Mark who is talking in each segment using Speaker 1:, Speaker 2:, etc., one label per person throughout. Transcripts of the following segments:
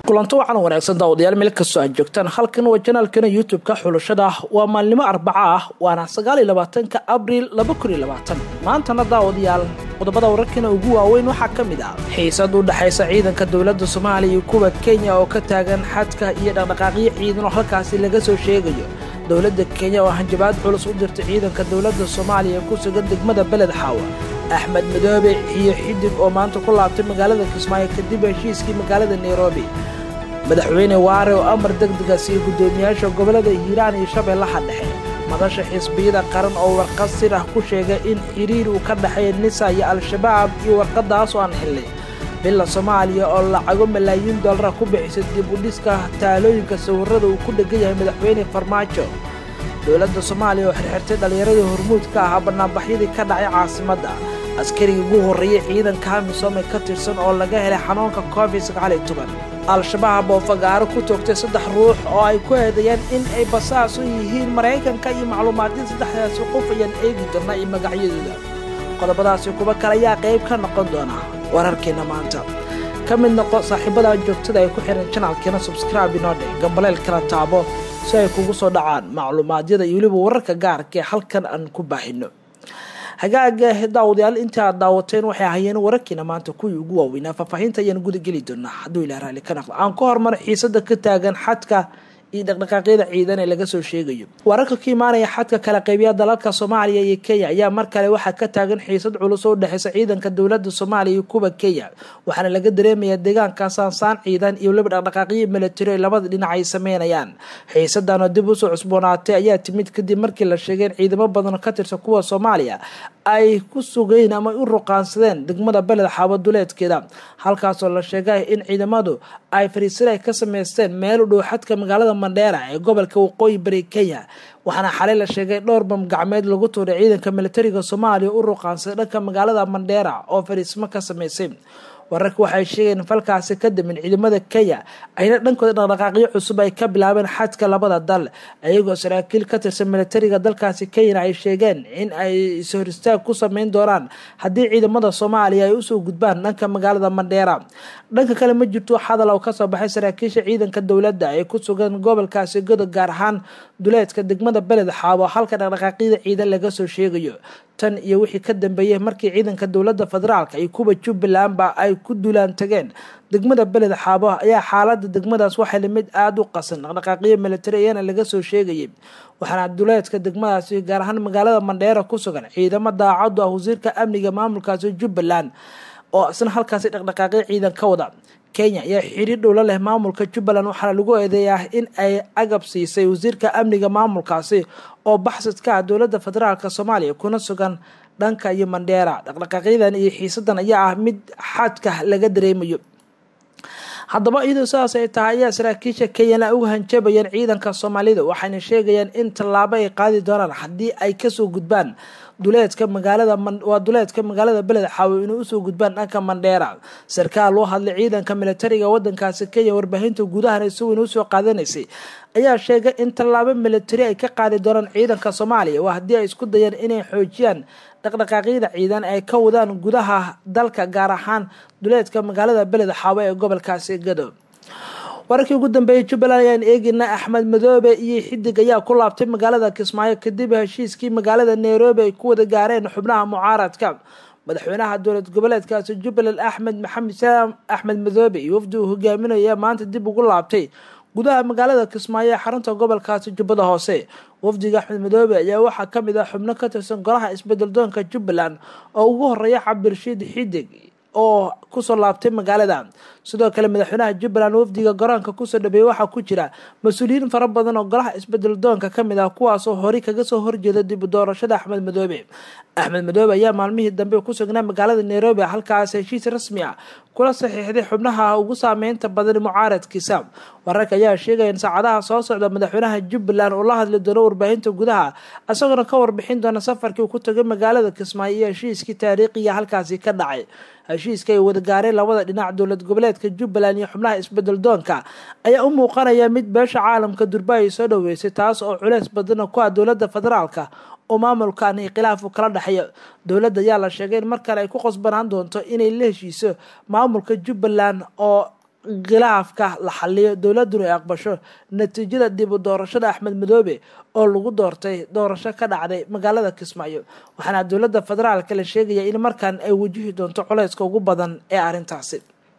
Speaker 1: kulanto wacan wanaagsan daawadayaal meel kastoo aad joogtaan halkan waa janaalkana youtube-ka xulashada waa maalnimo arbaca ah waana sagaaliyo labaatanka abriil laba kun iyo labaatan maantana daawadayaal qodobada wararkana ugu waaweyn waxaa ka mid ah xiisad u dhexaysa ciidanka dowladda soomaaliya iyo kuwa kenya oo ka taagan xadka iyo dhaqdhaqaaqyo ciidan oo halkaasi laga soo sheegayo dowladda kenya oo hanjabaad culus u dirtay ciidanka dowladda soomaaliya ku sugan degmada beled xaawa axmed madoobe iyo xidig oo maanta ku laabtay magaalada kismaayo kadib heshiiskii magaalada nairobi madaxweyne waare oo amar degdega siiyo guddoomiyaasha gobollada hiiraan iyo shabeellaha dhexe madasha xisbiyada qaran oo warqad sir ah ku sheegay in xiriir uu ka dhexeeya nisa iyo al-shabaab iyo warqadaas oo aan xillay billa soomaaliya oo lacago malaayiin dollara ku bixisay dib u dhiska taalooyinka sawirrada uu ku dhegan yahay madaxweyne farmaajo dowladda soomaaliya oo xirxirtay dhallinyaradii hormuud ka ahaa bannaanbaxyadii ka dhacay caasimadda askarigii ugu horreeyey ciidanka amisom ee ka tirsan oo laga helay xanuunka covid sagaaliyo toban al-shabaab oo fagaaro ku toogtay saddex ruux oo ay ku eedeeyeen in ay basaas u yihiin maraykanka iyo macluumaadin saddexdaasi qof ayaan eegi doona iyo magacyadooda qodobadaasi kuwa kale ayaa qayb ka noqon doona wararkeena maanta ka mid noqo saaxiibada joogtada ay ku xihan janaalkeena subscribe inoo dhe gambaleel kala taabo si ay kugu soo dhacaan macluumaadyada iyo weliba wararka gaarka ee halkan aan ku baahino hagaaga daawadayaal inta aad daawateen waxay ahayeen wararkiina maanta kuwii ugu waaweynaa faahfaahinta ayaan guda geli doonaa hadduu ilaa raalli ka naqdo aan ku hormaro xiisada ka taagan xadka iyo dhaqdhaqaaqyada ciidan ee laga soo sheegayo wararka ka imaanaya xadka kala qaybiya dalalka soomaaliya iyo kenya ayaa mar kale waxaa ka taagan xiisad culus oo udhexeysa ciidanka dowladda soomaaliya iyo kuwa kenya waxaana laga dareemayaa deegaanka saansaan ciidan iyo weliba dhaqdhaqaaqyo milatari ay labada dhinac ay sameynayaan xiisadan oo dib usoo cusboonaatay ayaa timid kadib markii la sheegay in ciidamo badan ka tirsan kuwa soomaaliya ay ku sugeen ama u ruqaansadeen degmada beled xaabo duleedkeeda halkaasoo la sheegay in ciidamadu ay fariisir ay ka sameysteen meel u dhow xadka magaalada mandheera ee gobolka waqooyi bari kenya waxaana xalay la sheegay dhowr bam gacmeed lagu tuuray ciidanka militariga soomaaliya u ruqaansaday dhanka magaalada mandheera oo fariismo ka sameysay wararka waxay sheegeen falkaasi ka damin ciidamada kenya ayna dhankooda dhaqdhaqaaqyo cusub ay ka bilaabeen xadka labada dal iyagoo saraakiil ka tirsan militariga dalkaasi kenyana ay sheegeen in ay ishor istaag ku sameyn doonaan haddii ciidamada soomaaliya ay usoo gudbaan dhanka magaalada mandheera dhanka kale ma jirto hadal oo kasoo baxay saraakiisha ciidanka dowladda ee ku sugan gobolkaasi godo gaar ahaan duleedka degmada beled xaabo halka dhaqdhaqaaqyada ciidan laga soo sheegayo tan iyo wixii ka dambeeyey markii ciidanka dowladda federaalka iyo kuwa jubbalandba ay ku duulaan tageen degmada beled xaabo ayaa xaalada degmadaas waxay lamid aada u qasan dhaqdhaqaaqyo militari ayaana laga soo sheegayay waxaana duleedka degmadaasi gaar ahaan magaalada mandheera ku sugan ciidamo daacadu ah wasiirka amniga maamulkaasi jubbaland oo isna halkaasi dhaqdhaqaaqyo ciidan ka wada kenya ayaa xiriir dhowla leh maamulka jubbaland waxaana lagu eedeeyaa in ay agab siisay wasiirka amniga maamulkaasi oo baxsadka ah dowladda federaalk soomaaliya kuna sugan dhanka iyo mandheera dhaqdhaqaaqyadan iyo xiisadan ayaa ah mid xadka laga dareemayo haddaba iyadoo sidaas ay tahay ayaa saraakiisha kenyana uga hanjabayaan ciidanka soomaalida waxayna sheegayaan in tallaabo ay qaadi doonaan haddii ay kasoo gudbaan duleedka magaalada waa duleedka magaalada beled xaawo inay usoo gudbaan dhanka mandheera sarkaal loo hadlay ciidanka militariga wadankaasi kenya warbaahinta gudahana si weyn usoo qaadanaysay ayaa sheegay in tallaabo militari ay ka qaadi doonaan ciidanka soomaaliya waa haddii ay isku dayaan inay xoojiyaan dhaqdhaqaaqyada ciidan ay ka wadaan gudaha dalka gaar ahaan duleedka magaalada beled xaawo ee gobolkaasi gado wararkii ugu dambeeyay jubbaland ayaan eegina axmed madoobe iyo xidig ayaa ku laabtay magaalada kismaayo kadib heshiiskii magaalada nairobi ay ku wada gaareen xubnaha mucaaradka madaxweynaha dowlad goboleedkaasi jubbaland axmed maxamed salaam axmed madoobe iyo wafdi uu hogaaminaya maanta dib ugu laabtay gudaha magaalada kismaayo ee xarunta gobolkaasi jubbada hoose wafdiga axmed madoobe ayaa waxaa kamid ah xubno ka tirsan golaha isbedel doonka jubbaland oo ugu horeeya cabdirashiid xidig oo kusoo laabtay magaalada sidoo kale madaxweynaha jubbaland wafdiga garoonka kusoo dhabeeyey waxaa ku jira mas-uuliyiin fara badan oo golaha isbedel doonka kamid ah kuwaasoo horey kaga soo horjeeda dib u doorashada axmed madoobe axmed madoobe ayaa maalmihii dambe ku sugnaa magaalada nairobi halkaas heshiis rasmi ah kula saxiixday xubnaha ugu saameynta badan mucaaradkiisa wararka ayaa sheegaya in saacadaha soo socda madaxweynaha jubbaland uu la hadli doono warbaahinta gudaha isagoona ka warbixin doona safarkii uu ku tagay magaalada kismaayo iyo heshiiskii taariikhiga halkaasi ka dhacay heshiiska ay wada gaareen labada dhinac dowlad goboleedka jubbaland iyo xubnaha isbedel doonka ayaa u muuqanaya mid beesha caalamka durba ay soo dhaweysay taas oo culeys badana ku ah dowladda federaalka oo maamulkan khilaaf uu kala dhexeeyo dowladda ayaa la sheegay in mar kale ay ku qosbanaan doonto inay la heshiiso maamulka jubbaland oo khilaafka la xaliyo dowladuna ay aqbasho natiijada dib u doorashada axmed madoobe oo lagu doortay doorasho ka dhacday magaalada kismaayo waxaana dowladda federaalka la sheegaya in markan ay wajihi doonto culayska ugu badan ee arrintaasi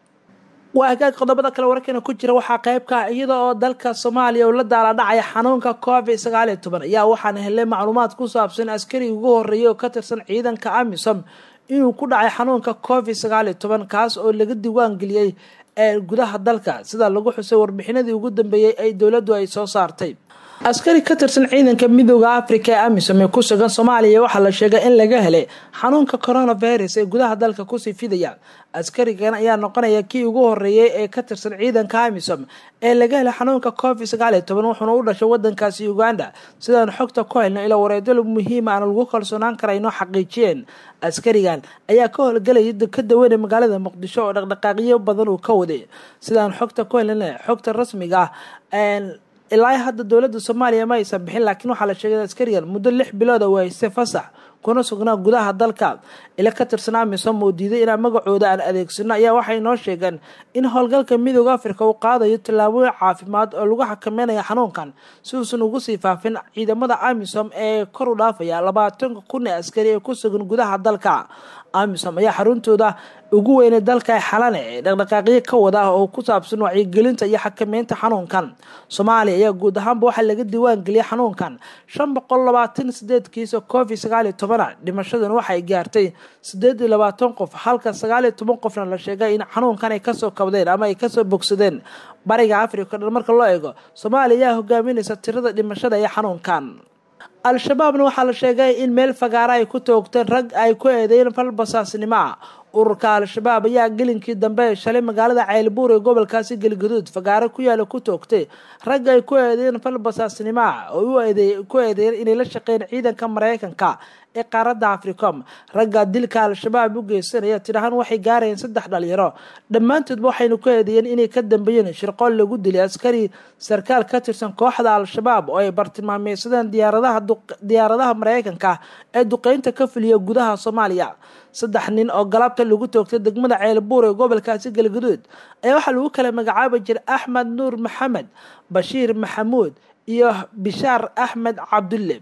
Speaker 1: waa hagaag qodobada kale wararkeena ku jira waxaa qeybka iyada oo dalka soomaaliya uu la daala dhacaya xanuunka covid sagaal iyo toban ayaa waxaana helay macluumaad ku saabsan askari ugu horeeyay oo ka tirsan ciidanka amisom inuu ku dhacay xanuunka covid sagaal iyo toban kaas oo laga diiwaan geliyey ee gudaha dalka sida lagu xusay warbixinadii ugu dambeeyey ay dowladdu ay soo saartay askari ka tirsan ciidanka midooda africa ee amisom ee ku sugan soomaaliya waxaa la sheegay in laga helay xanuunka coronavirus ee gudaha dalka kusii fidaya askarigan ayaa noqonaya kii ugu horeeyay ee ka tirsan ciidanka amisom ee laga helay xanuunka covid sagaal iyo toban wuxuuna u dhashay wadankaasi uganda sidaan xogta ku helno ilaa wareedalo muhiima aan lagu kalsoonaan karayno xaqiijiyeen askarigan ayaa ka howlgelaya ka dawanay magaalada muqdisho oo dhaqdhaqaaqyo badan uu ka waday sidaan xogta ku helna xogta rasmiga ah ilaa hadda dowladda soomaaliya ma aysan bixin laakiin waxaa la sheegay askarigan muddo lix bilooda uu haystay fasax kuna sugnaa gudaha dalka ila ka tirsan amisom oo diiday inaan magacooda aan adeegsano ayaa waxay noo sheegeen in howlgalka midooda africa uu qaadayo tallaabooyin caafimaad oo lagu xakameynaya xanuunkan si uusan ugu sii faafin ciidamada amisom ee kor u dhaafaya labaatanka kun ee askari ee ku sugan gudaha dalka amisom ayaa xaruntooda ugu weynay dalka xalane ee dhaqdhaqaaqyo ka wada oo ku saabsan wacyigelinta iyo xakameynta xanuunkan soomaaliya ayaa guud ahaanba waxaa laga diiwaan geliyay xanuunkan shan boqol labaatan sideed kiisa covid sagaal iyo tobana dhimashaduna waxay gaartay sideed iyo labaatan qof halka sagaal iyo toban qofna la sheegay in xanuunkan ay kasoo kabdeen ama ay kasoo bogsadeen bariga africa dhan marka loo eego soomaaliya ayaa hogaaminaysa tirada dhimashada ee xanuunkan al-shabaabna waxaa la sheegay in meel fagaara ay ku toogteen rag ay ku eedeeyeen fal basaasnimo ah ururka al-shabaab ayaa gelinkii dambe ee shalay magaalada ceylbuur ee gobolkaasi galgaduud fagaaro ku yaala ku toogtay rag ay ku eedeeyeen fal basaasnimo ah oo ku eedeeyeen inay la shaqeyn ciidanka mareykanka ee qaaradda africom ragga dilka al-shabaab u geysanaya tidhahaan waxay gaarayeen saddex dhalinyaro dhammaantoodba waxaynu ku eedeeyeen inay ka dambeeyeen shirqool lagu dilay askari sarkaal ka tirsan kooxda al-shabaab oo ay bartilmaameysadeen diyaaradaha mareykanka ee duqeynta ka fuliya gudaha soomaaliya saddex nin oo galabta lagu toogtay degmada ceelbuur ee gobolkaasi galgaduud ayaa waxaa lagu kala magacaabi jiray axmed nuur maxamed bashiir maxamuud iyo bishaar axmed cabdulle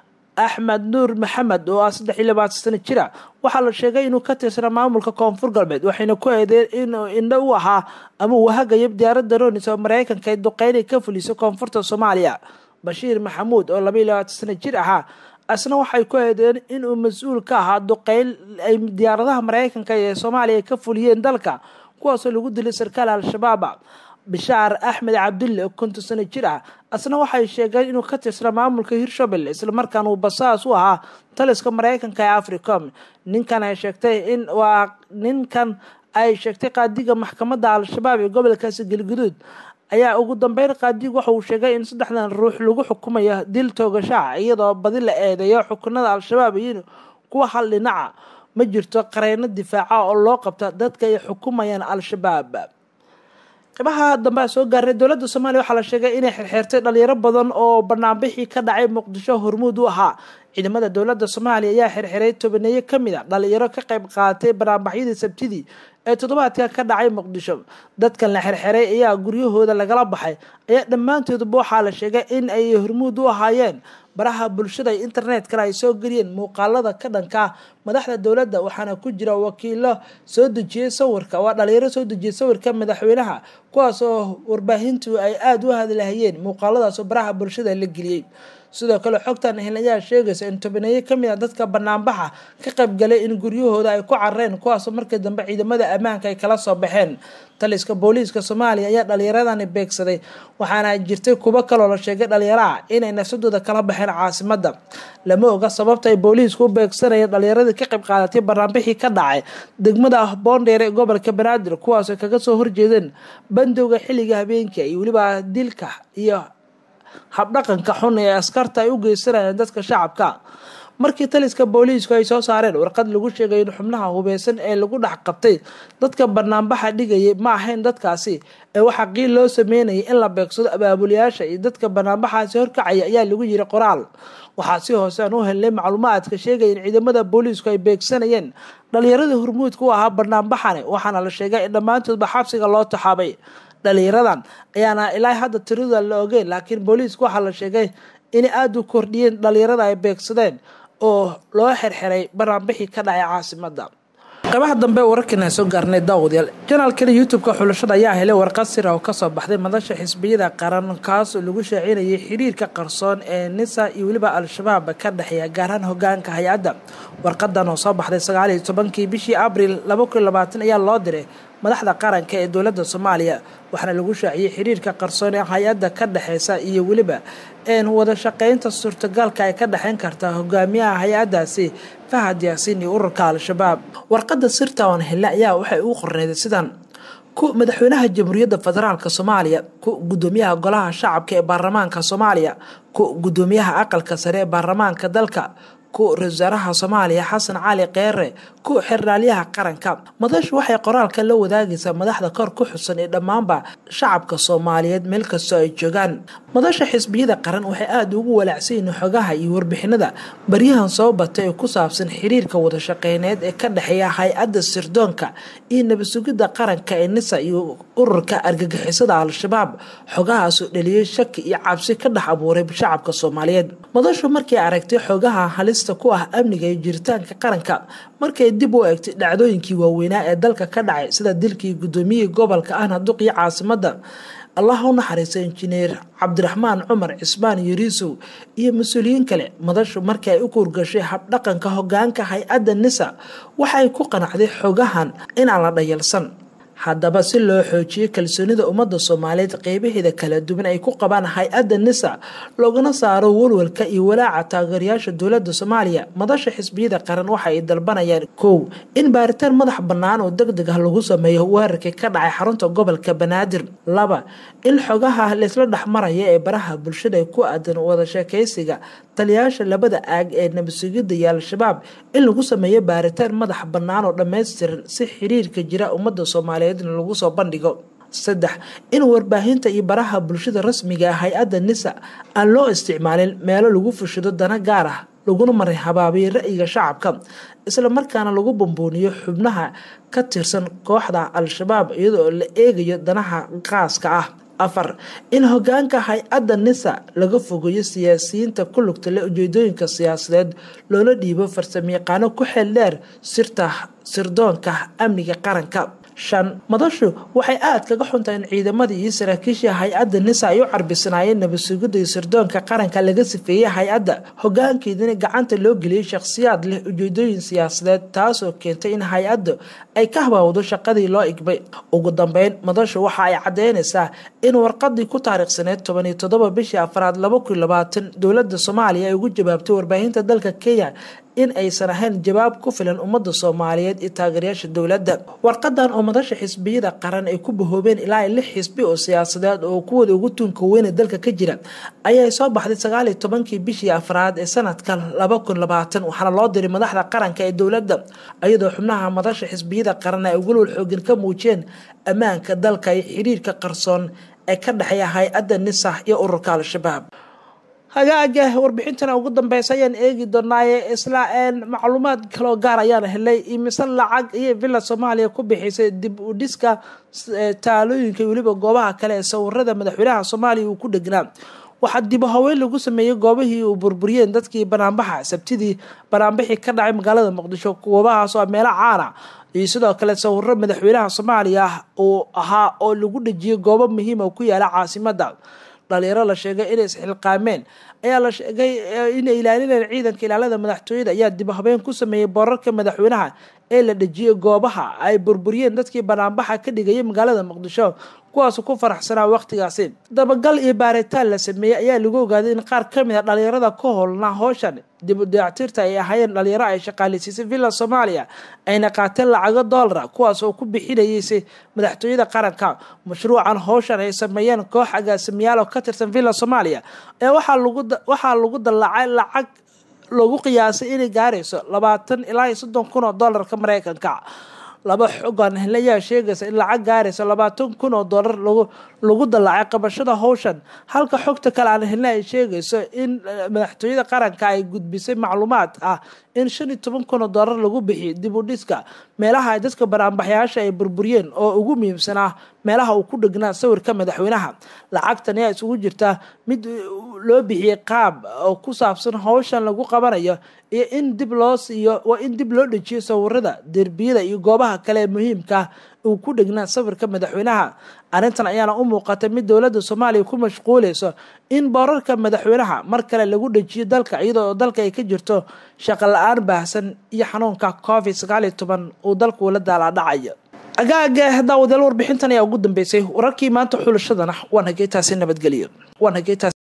Speaker 1: axmed nuur maxamed oo ah saddex iyo labaatan sano jira waxaa la sheegay inuu ka tirsanaa maamulka koonfur galbeed waxayna ku eedeen inuu indho u ahaa ama uu hagayo diyaaradda ronis oo mareykanka ay duqeynay ka fuliso koonfurta soomaaliya bashiir maxamuud oo laba iyo labaatan sano jir ahaa asna waxay ku eedeen inuu mas-uul ka ahaa duqeyn ay diyaaradaha mareykanka ee soomaaliya ka fuliyeen dalka kuwaasoo lagu dilay sarkaal al-shabaaba bishaar axmed cabdulle oo konton sano jir ah asna waxay sheegeen inuu ka tirsanaa maamulka hirshabelle islamarkaana uu basaas u ahaa taliska mareykanka ee africom ninkan ay sheegtay in waa ninkan ay sheegtay qaadiga maxkamadda al-shabaab ee gobolkaasi galguduud ayaa ugu dambeyn qaadigu waxa uu sheegay in saddexdan ruux lagu xukumayo dil toogashaha iyadoo badi la eedeeyo xukunada al-shabaab iyo kuwa hal dhinaca ma jirto qareyno difaaca oo loo qabta dadka ay xukumayaan al-shabaab qibaha dambe a soo gaaray dowladda soomaaliya waxaa la sheegay inay xirxeertay dhalinyaro badan oo banaanbixii ka dhacay muqdisho hormuud u ahaa ciidamada dowladda soomaaliya ayaa xirxiray tobaneeyo kamid a dhalinyaro ka qayb qaadatay banaanbaxyadii sabtidii ee toddobaadka ka dhacay muqdisho dadkan la xirxiray ayaa guryahooda lagala baxay ayaa dhammaantoodba waxaa la sheegay in ay hormuud u ahaayeen baraha bulshada iyo internetkana ay soo geliyeen muuqaalada ka dhanka madaxda dowladda waxaana ku jira wakiilo soo dejiyey sawirka waa dhalinyaro soo dejiyey sawirka madaxweynaha kuwaas oo warbaahintu ay aada u hadlahayeen muuqaaladaasoo baraha bulshada la geliyey sidoo kale xogtan heln ayaa sheegaysa in tobaneeyo kamid a dadka banaanbaxa ka qaybgalay in guryahooda ay ku carareen kuwaasoo markii dambe ciidamada ammaanka ay kala soo baxeen taliska booliiska soomaaliya ayaa dhalinyaradani beegsaday waxaana jirtay kuwo kaloo la sheegay dhalinyaraha inay nafsadooda kala baxeen caasimada lama oga sababta ay booliisku u beegsanayeen dhalinyaradii ka qayb qaadatay banaanbixii ka dhacay degmada boondheer ee gobolka banaadir kuwaasoo kaga soo horjeedeen bandowga xilliga habeenka iyo weliba dilka iyo habdhaqanka xun ee askarta ay u geysanayeen dadka shacabka markii taliska booliisku ay soo saareen warqad lagu sheegay in xubnaha hubeysan ee lagu dhex qabtay dadka banaanbaxa dhigayay ma ahayn dadkaasi ee waxaa qiil loo sameynayay in la beegsado abaabulayaasha iyo dadka banaanbaxaasi horkacaya ayaa lagu yiri qoraal waxaa si hoose aan u helnay macluumaadka sheegaya in ciidamada booliisku ay beegsanayeen dhalinyaradii hormuudka u ahaa banaanbaxani waxaana la sheegay in dhammaantoodba xabsiga loo taxaabay dhalinyaradan ayaana ilaa hadda tirada la ogeyn laakiin booliisku waxaa la sheegay inay aada u kordhiyeen dhalinyarada ay beegsadeen oo loo xirxiray banaanbixii ka dhacay caasimada qaybaha dambe wararkiina soo gaarnay daawadayaal janaalkana youtube-ka xulashada ayaa helay warqad sira oo kasoo baxday madasha xisbiyada qaran kaas oo lagu shaacinayay xiriirka qarsoon ee nisa iyo weliba al-shabaab ka dhexeeya gaarahaan hogaanka hay-adda warqadan oo soo baxday sagaaliyo tobankii bishii abril laba kun labaatan ayaa loo diray madaxda qaranka ee dowladda soomaaliya waxaana lagu shaaciyey xiriirka qarsoon ee hay-adda ka dhexeysa iyo weliba wada shaqeynta suurtagalka ay ka dhexeyn karta hogaamiyaha hay-adaasi fahad yaasiin iyo ururka al-shabaab warqada sirta oon hele ayaa waxay ugu qorneyday sidan ku madaxweynaha jamhuuriyadda federaalk soomaaliya ku gudoomiyaha golaha shacabka ee baarlamaanka soomaaliya ku gudoomiyaha aqalka sare ee baarlamaanka dalka ku ra-isul wasaaraha soomaaliya xasan cali keere ku xiraalyaha qaranka madashu waxay qoraalka la wadaagaysaa madaxda kor ku xusan ee dhammaanba shacabka soomaaliyeed meel kastoo ay joogaan madasha xisbiyada qaran waxay aada ugu walaacsan yihiin xogaha iyo warbixinada baryahan soo batay ee ku saabsan xiriirka wadashaqeyneed ee ka dhexeeya hay-adda sirdoonka iyo nabadsugidda qaranka ee nisa iyo ururka argagixisada al-shabaab xogahaasoo dhaliyay shaki iyo cabsi ka dhex abuuray shacabka soomaaliyeed madashu markay aragtay xogaha halista ku ah amniga iyo jiritaanka qaranka markay dib u eegtay dhacdooyinkii waaweynaa ee dalka ka dhacay sida dilkii gudoomiyihii gobolka ahna duqii caasimada allah u naxariista injineer cabdiraxmaan cumar cismaan yariisow iyo mas-uuliyiin kale madashu markii ay u kuurgashay habdhaqanka hogaanka hay-adda nisa waxay ku qanacday xogahan inaan la dhayalsan haddaba si loo xoojiyo kalsoonida ummadda soomaaliyeed qeybaheeda kala duwan ay ku qabaan hay-adda nisa loogana saaro walwalka iyo walaaca taageerayaasha dowladda soomaaliya madasha xisbiyada qaran waxa ay dalbanayaan kow in baaritaan madax bannaan oo deg deg ah lagu sameeyo weerarkii ka dhacay xarunta gobolka banaadir laba in xogaha laysla dhexmaraya ee baraha bulshada ku aadan wada sheekaysiga taliyayaasha labada aag ee nabadsugidda iyo al-shabaab in lagu sameeyo baaritaan madax bannaan oo dhammaystiran si xiriirka jira ummadda soomaaliyeed lagu soo bandhigo saddex in warbaahinta iyo baraha bulshada rasmiga ah hay-adda nisa aan loo isticmaalin meelo lagu fushado dana gaar ah laguna maray habaabiyo ra-yiga shacabka isla markaana lagu bambuuniyo xubnaha ka tirsan kooxda al-shabaab iyadoo la eegayo danaha qaaska ah afar in hogaanka hay-adda nisa laga fogeeyo siyaasiyiinta ku lugta leh ujeedooyinka siyaasadeed loola dhiibo farsamayaqaano ku xeel dheer sirta sirdoonka amniga qaranka shan madashu waxay aada kaga xuntahay in ciidamadii iyo saraakiishii hay-adda nisa ay u carbisanaayeen nabadsugidda iyo sirdoonka qaranka laga sifeeyey hay-adda hogaankeedina gacanta loo geliyey shakhsiyaad leh ujeedooyin siyaasadeed taasoo keentay in hay-adda ay ka habaawdo shaqadii loo igbay ugu dambeyn madashu waxa ay caddeynaysaa in warqadii ku taariikhsaneyd toban iyo toddoba bishii afraad laba kun labaatan dowladda soomaaliya ay ugu jawaabtay warbaahinta dalka kenya in aysan ahayn jawaab ku filan ummadda soomaaliyeed iyo taageerayaasha dowladda warqadan oo madasha xisbiyada qaran ay ku bahoobeen ilaa lix xisbi oo siyaasadeed oo kuwooda ugu tuunka weyne dalka ka jira ayay soo baxday sagaaliyo tobankii bishii afraad ee sanadka laba kun labaatan waxaana loo diray madaxda qaranka ee dowladda iyadoo xubnaha madasha xisbiyada qaran ay walwal xooggan ka muujiyeen ammaanka dalka iyo xiriirka qarsoon ee ka dhexeeya hay-adda nisa iyo ururka al-shabaab hagaaga warbixintana ugu dambeysa ayaan eegi doonaaye isla macluumaad kaloo gaar ayaan helay imise lacag iyo villa soomaaliya ku bixisay dib u dhiska taalooyinka weliba goobaha kale ee sawirada madaxweynaha soomaaliya uu ku dhegnaa waxaa dibu haweyn lagu sameeyey goobihii uu burburiyeen dadkii banaanbaxa sabtidii banaanbixii ka dhacay magaalada muqdisho goobahaasoo meelo caana iyo sidoo kale sawiro madaxweynaha soomaaliya uu ahaa oo lagu dhejiyey goobo muhiima ku yaala caasimada dhalinyaro la sheegay inay isxilqaameen ayaa la sheegay inay ilaalinayeen ciidanka ilaalada madaxtooyada ayaa dib habeen ku sameeyey boorarka madaxweynaha ee la dhejiyey goobaha ay burburiyeen dadkii banaanbaxa ka dhigayay magaalada muqdisho kuwaas ku faraxsanaa waqtigaasi dabagal iyo baaritaan la sameeyey ayaa lagu ogaaday in qaar ka mid a dhalinyarada ka howlnaa howshan dib u dayactirta ay ahaayeen dhalinyaro ay shaqaaleysiisay villa soomaaliya ayna qaateen lacago doolara kuwaas oo ku bixinayeysay madaxtooyada qaranka mashruucan howshan ay sameeyeen koox agaasimayaal oo ka tirsan villa soomaaliya ee waxaa lagu dallacay lacag lagu qiyaasay inay gaarayso labaatan ilaa iyo soddon kun oo doolarka mareykanka laba xogan ayaa sheegaysa in lacag gaaraysa labaatan kun oo doolar lagu dallacay qabashada howshan halka xogta kale aan helna ay sheegayso in madaxtooyada qaranka ay gudbisay macluumaad ah in shan iyo toban kun oo doolar lagu bixiyo dib u dhiska meelaha ay dadka banaanbaxyaasha ay burburiyeen oo ugu muhiimsan ah meelaha uu ku dhegnaa sawirka madaxweynaha lacagtan ayaa isugu jirta mid loo bixiyey qaab oo ku saabsan howshan lagu qabanayo iyo in dib loo siiyo waa in dib loo dhejiyo sawirada derbiyada iyo goobaha kale ee muhiimka uu ku dhegnaa sawirka madaxweynaha arrintan ayaana u muuqatay mid dowladda soomaaliya ku mashquuleyso in boorarka madaxweynaha mar kale lagu dhejiyo dalka iyadoo dalka ay ka jirto shaqo la-aan baahsan iyo xanuunka covid sagaal iyo toban uu dalku la daalaadhacayo agaaga daawadayaal warbixintan ayaa ugu dambeysay wararkii maanta xulashadana waan hageetaasi nabadgeliyo waan hageetaas